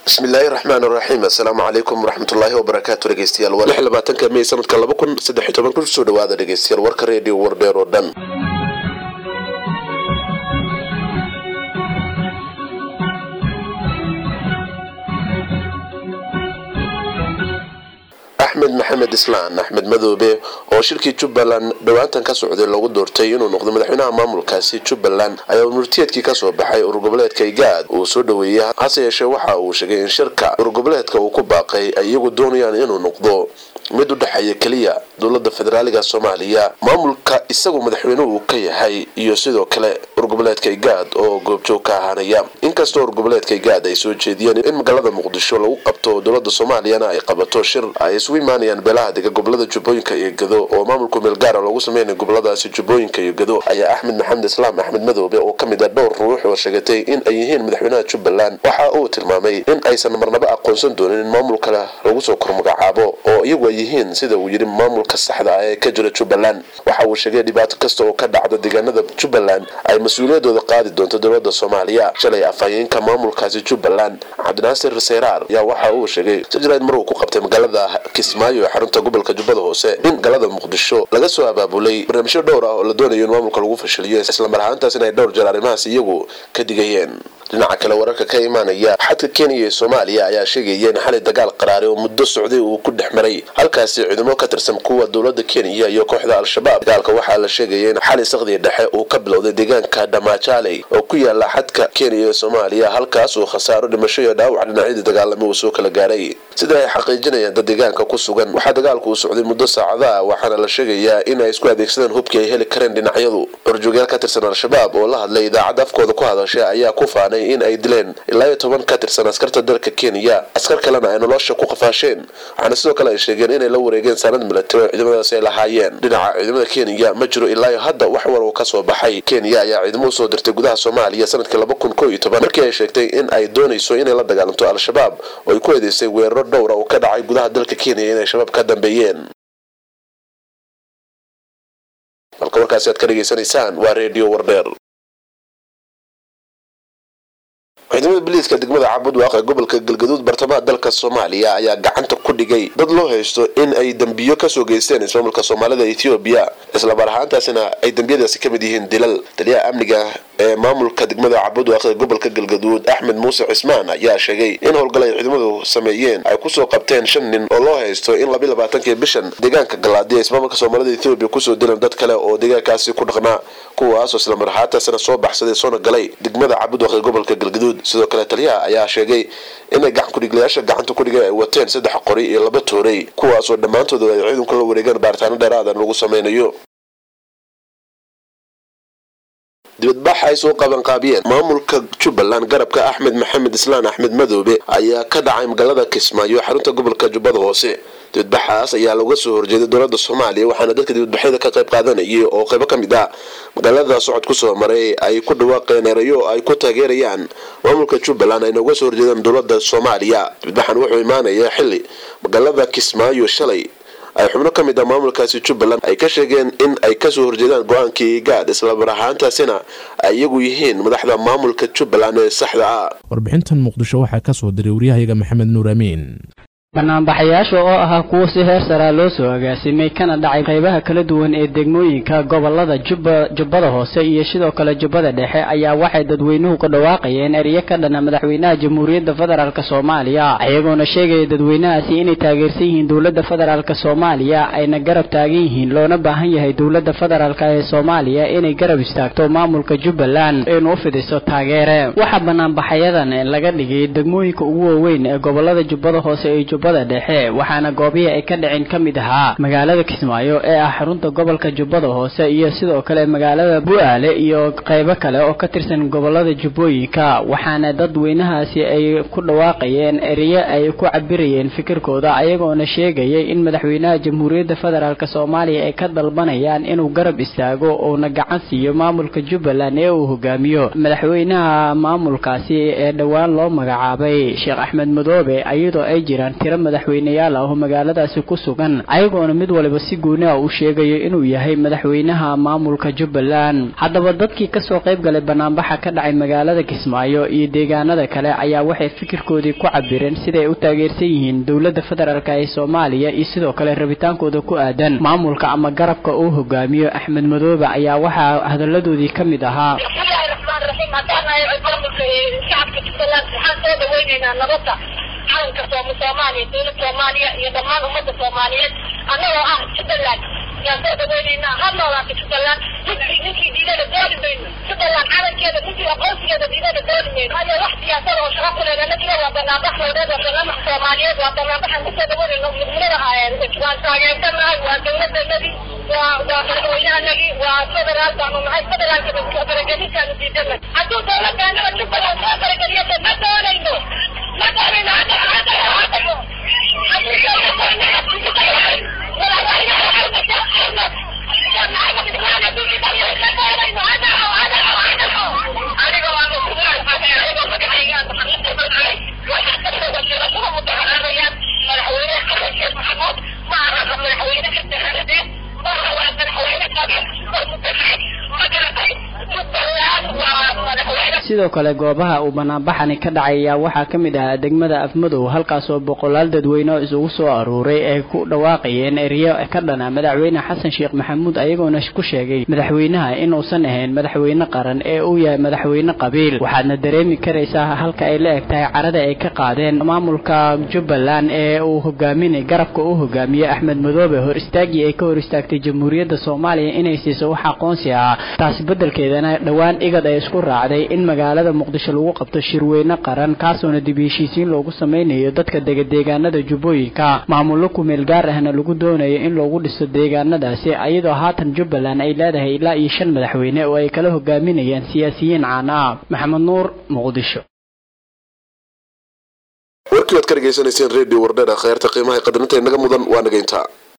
bismillaahi raxmaan raxiim assalaamu calaykum waraxmatullaahi wabarakaatu dhegeystayaal waa lix labaatanka mey sanadka laba kun saddex iyo toban kusoo dhawaada dhegeystayaal warka reediyo wardheer oo dhan axmed maxamed islaan axmed madoobe oo shirkii jubbaland dhowaantan ka socday loogu doortay inuu noqdo madaxweynaha maamulkaasi jubbaland ayaa murtiyeedkii kasoo baxay urgoboleedka igaad uu soo dhaweeyey hase yeeshee waxa uu sheegay in shirka urgoboleedka uu ku baaqay ay iyagu doonayaan inuu noqdo mid u dhexeeya keliya dowlada federaaliga soomaaliya maamulka isagu madaxweynuhu uu ka yahay iyo sidoo kale urgoboleedka igaad oo goobjoog ka ahaanaya inkastoo urgoboleedka igaad ay soo jeediyeen in magaalada muqdisho lagu qabto dowlada soomaaliyana ay qabato shir ay isugu imaanayaan beelaha dega gobolada jubbooyinka iyo gado oo maamulku meel gaara loogu sameynaya goboladaasi jubbooyinka iyo gado ayaa axmed maxamed islaam axmed madoobe oo kamid ah dhowr ruux oo sheegatay in ay yihiin madaxweynaha jubbaland waxa uu tilmaamay in aysan marnaba aqoonsan doonin in maamul kale lagu soo kormagacaabo oo iyagu ay yihiin sida uu yidhi maamulka saxda ah ee ka jira jubbaland waxa uu sheegay dhibaato kasta oo ka dhacda deegaanada jubbaland ay mas-uuliyadooda qaadi doonto dowlada soomaaliya shalay afhayeenka maamulkaasi jubbaland cabdinaasir seyraar ayaa waxa uu sheegay sajraid mar uu ku qabtay magaalada kismaayo ee xarunta gobolka jubbada hoose in galada muqdisho laga soo abaabulay barnaamijyo dhowr ah oo la doonayo in maamulka lagu fashiliyo islamar ahaantaas in ay dhowr jeer arrimahaas iyagu ka digayeen dhinaca kale wararka ka imaanaya xadka kenya iyo soomaaliya ayaa sheegaya in xali dagaal qaraari oo muddo socday uu ku dhex maray halkaasi ciidamo ka tirsan kuwa dowlada kenya iyo kooxda al-shabaab dagaalka waxaa la sheegaya in xali sakhdii dhexe uu ka bilowday deegaanka dhamaajaley oo ku yaala xadka kenya iyo soomaaliya halkaas uu khasaaro dhimasho iyo dhaawac dhinacyadii dagaalamo uu soo kala gaaray sida ay xaqiijinayaan dad deegaanka ku sugan waxaa dagaalku uu socday muddo saacada ah waxaana la sheegayaa in ay isku adeegsadeen hubkii ay heli kareen dhinacyadu horjoogyaal ka tirsan al-shabaab oo la hadlay idaacadda afkooda ku hadashay ayaa ku faanay in ay dileen ilaa iyo toban ka tirsan askarta dalka kenya askar kalena ay nolosha ku qafaasheen waxaana sidoo kale ay sheegeen inay la wareegeen saanad milatari oo ciidamadaasi ay lahaayeen dhinaca ciidamada kenya ma jiro ilaa iyo hadda wax war uu kasoo baxay kenya ayaa ciidamo usoo dirtay gudaha soomaaliya sanadkii laba kun koo iyo toban markii ay sheegtay in ay doonayso inay la dagaalanto al-shabaab oo ay ku eedeysay weeraro dhowra oo ka dhacay gudaha dalka kenya inay shabaab ka dambeeyeen halka warkaasi aad ka dhegaysanaysaan waa redio wardheer ciidamada biliiska degmada cabudwaaq ee gobolka galgaduud bartamaha dalka soomaaliya ayaa gacanta ku dhigay dad loo haysto in ay dembiyo kasoo geysteen ismaamulka soomaalida ethoobiya islamar ahaantaasina ay dembiyadaasi ka mid yihiin dilal taliyaha amniga ee maamulka degmada cabudwaaq ee gobolka galgaduud axmed muuse cismaan ayaa sheegay in howlgal ay ciidamadu sameeyeen ay kusoo qabteen shan nin oo loo haysto in labiy labaatankii bishan deegaanka galaadi ee ismaamulka soomaalida ethoobiya kusoo dilan dad kale oo deegaankaasi ku dhaqnaa kuwaasoo islamar ahaantaasina soo baxsaday soona galay degmada cabudwaaq ee gobolka galgaduud sidoo kale taliyaha ayaa sheegay inay gacan kudhiglayaasha gacanta kudhigay ay wateen saddex qori iyo laba toorey kuwaasoo dhammaantooda ay ciidanku la wareegaan baaritaano dheeraadan lagu sameynayo dibadbax ay soo qabanqaabiyeen maamulka jubbaland garabka axmed maxamed islaan axmed madoobe ayaa ka dhacay magaalada kismaayo xarunta gobolka jubbada hoose dibadbaxaas ayaa looga soo horjeeday dowlada soomaaliya waxaana dadka dibadbaxyada ka qayb qaadanayay oo qaybo ka mid ah magaalada socod kusoo maray ay ku dhawaaqeen erayo ay ku taageerayaan maamulka jubbaland ayna uga soo horjeedaan dowlada soomaaliya dibadbaxan wuxuu imaanayaa xili magaalada kismaayo shalay ay xubno ka mid ah maamulkaasi jubbaland ay ka sheegeen in ay kasoo horjeedaan go-aankii gaad islamar ahaantaasina ay iyagu yihiin madaxda maamulka jubbaland ee saxda ah warbixintan muqdisho waxaa ka soo diray waryahayaga maxamed nuur amiin banaanbaxayaasha oo ahaa kuwo si heer saraa loo soo agaasimay kana dhacay qaybaha kala duwan ee degmooyinka gobolada jubba jubbada hoose iyo sidoo kale jubbada dhexe ayaa waxay dadweynuhu ka dhawaaqayeen eryo ka dhana madaxweynaha jamhuuriyadda federaalk soomaaliya iyagoona sheegaya dadweynahaasi inay taageersan yihiin dowladda federaalk soomaaliya ayna garab taagan yihiin loona baahan yahay dowladda federaalk ee soomaaliya inay garab istaagto maamulka jubbaland inuu u fidiso taageere waxaa banaanbaxayadan laga dhigay degmooyinka ugu waaweyn ee gobolada jubbada hoose ee jubbada dhexe waxaana goobihii ay ka dhaceen ka mid ahaa magaalada kismaayo ee ah xarunta gobolka jubbada hoose iyo sidoo kale magaalada bu-aale iyo qaybo kale oo ka tirsan gobolada jubbooyinka waxaana dadweynahaasi ay ku dhawaaqayeen ereyo ay ku cabirayeen fikirkooda ayagoona sheegayay in madaxweynaha jamhuuriyadda federaalk soomaaliya ay ka dalbanayaan inuu garab istaago uuna gacan siiyo maamulka jubbaland ee uu hogaamiyo madaxweynaha maamulkaasi ee dhowaan loo magacaabay sheekh axmed madoobe iyadoo ay jiraan tiro madaxweyneyaal ah oo magaaladaasi ku sugan ayagoona mid waliba si gooni ah uu sheegayo inuu yahay madaxweynaha maamulka jubbaland haddaba dadkii kasoo qayb galay banaanbaxa ka dhacay magaalada kismaayo iyo deegaanada kale ayaa waxay fikirkoodii ku cabireen siday u taageersan yihiin dowladda federaalk ee soomaaliya iyo sidoo kale rabitaankooda ku aadan maamulka ama garabka uu hogaamiyo axmed madoobe ayaa waxaa hadalladoodii ka mid ahaa shacabka jubbaland waxaan soo dhaweyneynaa nabadda calanka soomaaliya dowlad soomaaliya iyo dhammaan ummadda soomaaliyeed annagoo ah jubbaland yaan soo dhaweyneynaa ha noolaata jubbaland ninkii ninkii diidada dooli mayno jubbaland calankeeda ninkii aqoonsigeeda diidada dooli mayno haya wax siyaasada oo shaqa ku leeda najiga waa banaanbax loodeed waa banaanbax soomaaliyeed waa banaanbaxaan kusoo dhaweynayno midnimada waan taageersanahay waa dowladanadii waa waa madaxweynahanagii waa federaal baanu nahay federaalka faragelintaanu diidana hadduu dowladdaanada jubbaland soo farageliyata ma doonayno ma doonayno hadda hadda hadda sidoo kale goobaha uu banaanbaxani ka dhacay ayaa waxaa ka mid ahaa degmada afmadow halkaasoo boqolaal dadweyne oo isugu soo aruuray ay ku dhawaaqayeen eryo ka dhana madaxweyne xasan sheekh maxamuud ayagoona ku sheegay madaxweynaha inuusan ahayn madaxweyne qaran ee uu yahay madaxweyne qabiil waxaadna dareemi karaysaa halka ay la eg tahay carada ay ka qaadeen maamulka jubbaland ee uu hogaaminay garabka uu hogaamiyey axmed madoobe hor istaagii ay ka hor istaagtay jamhuuriyadda soomaaliya inay siiso wax aqoonsi ah taasi beddelkeedana dhowaan igad ay isku raacday in magaalada muqdisho lagu qabto shirweyne qaran kaasoona dib heshiisiin loogu sameynayo dadka dega deegaanada jubbooyinka maamullo kumeel gaar ahna lagu doonayo in loogu dhiso deegaanadaasi iyadoo haatan jubbaland ay leedahay ilaa iyo shan madaxweyne oo ay kala hogaaminayaan siyaasiyiin caan ah maxamed nuur muqdisho warkii waad ka dhegaysanayseen redio wardheer kheyrta qiimaha qadarinta inaga mudan waa nagayntaa